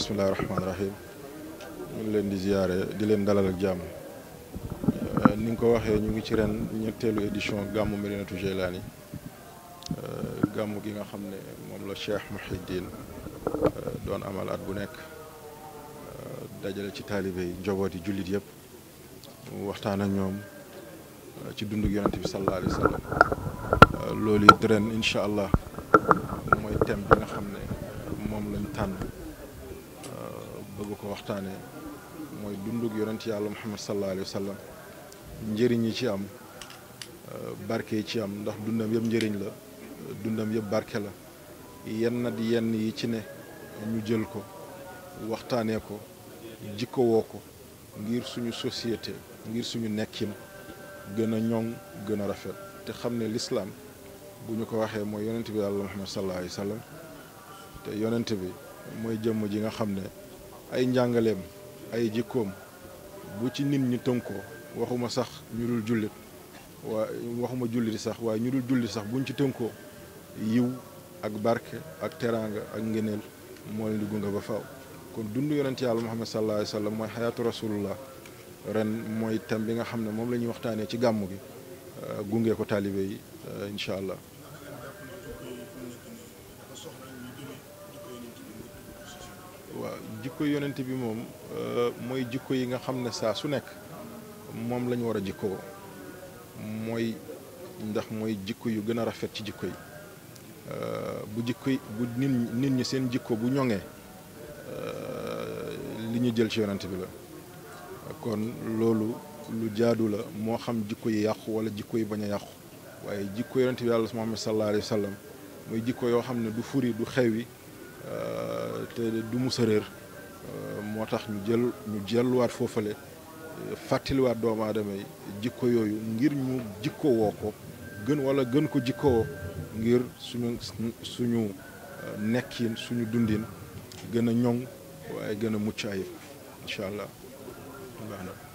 bismillahi rahmaani rahim ñu ngi leen di ziyaare di leen dalal ak jàmm ni nga ko waxee ñu ngi ci ren ñetteelu édition gàmmu Medinatu Jeylaani gàmmu gi nga xam ne moom la Cheikh Mouhidine doon amal at bu nekk dajale ci taalibe yi njaboot yi jullit yëpp waxtaan ak ñoom ci dundug yonent bi sallallahu alayhi wa sallam loolu it ren incha allah mooy thème bi nga xam ne moom lañ tànn bëgg ko waxtaanee mooy dundug yonent yàlla muhammad sallallahu alayhi wa sallam njëriñ yi ci am barke yi ci am ndax dundam yëpp njëriñ la dundam yëpp barke la yenn nat yenn yi ci ne ñu jël ko waxtaanee ko jikko woo ko ngir suñu société ngir suñu nekkin gën a ñoŋ gën a rafet te xam ne lislaam bu ñu ko waxee mooy yonent bi yàlla muhammad sallallahu alayhi wa sallam te yonent bi mooy jëmm ji nga xam ne ay njàngaleem ay jikkoom bu ci nit ñi tënkoo waxuma sax ñu dul jullit waa waxuma jullit sax waaye ñu dul jullit sax buñ ci tënkoo yiw ak barke ak teraanga ak ngëneel moo leen di gunge ba faaw kon dund yonent yàlla muhammad sallallahu alayhi wa sallam mooy xayaatu rasulullah ren mooy thème bi nga xam ne moom la ñuy waxtaanee ci gàmmu gi gunge ko taalibe yi incha allah waaw jikko yonent bi moom mooy jikko yi nga xam ne saa su nekk moom la ñu war a jikkoo mooy ndax mooy jikko yu gën a rafet ci jikko yi bu jikko yi bu nit nit ñi seen jikko bu ñoŋee li ñu jël ci yonent bi la kon loolu lu jaadu la moo xam jikko yi yàqu wala jikko yi bañ a yàqu waaye jikko yonent bi yàlla Muhammad sallallahu alayhi wa sallam mooy jikko yoo xam ne du furi du xewi te du musa réer moo tax ñu jël ñu jelluwaat foofale fàttaliwaat doomu aadama yi jikko yooyu ngir ñu jikko woo ko gën wala gën ko jikkoo ngir suñu suñu nekkin suñu dundin gën a ñoŋ waaye gën a mucc ayib incha allah baax na